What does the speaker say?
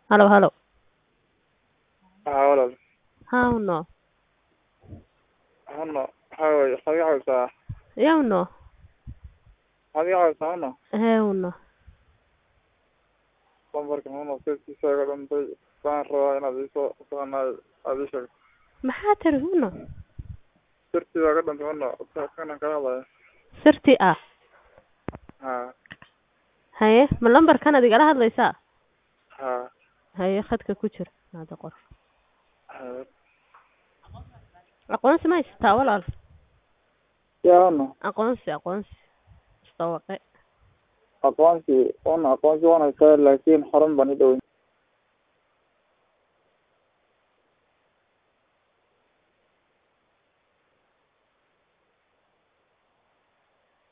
Halo, halo. Haa walaal Haa uno. hano waxaa waye waxaad iga caawisaa Ya uno. waxaad iga caawisaa hano Hee uno. lambarka hano sirtiisa iga dhantay waxaan rabaa inaad iisoo taqaanaa aad ii sheegto Maxaa tiri uno? sirtiisa iga dhantay hano kanaan kala hadlaya Sirti ah. haa Haye, ma lambarkan aad igala hadlaysaa? haa Haye, khadka ku jir. Hada qor. haa Aqoonsi ma haysataa walaal? yaa hano Aqoonsi, aqoonsi. Istawaqe. aqoonsi hano aqoonsi waan haystaa laakiin xarun baan i dhowey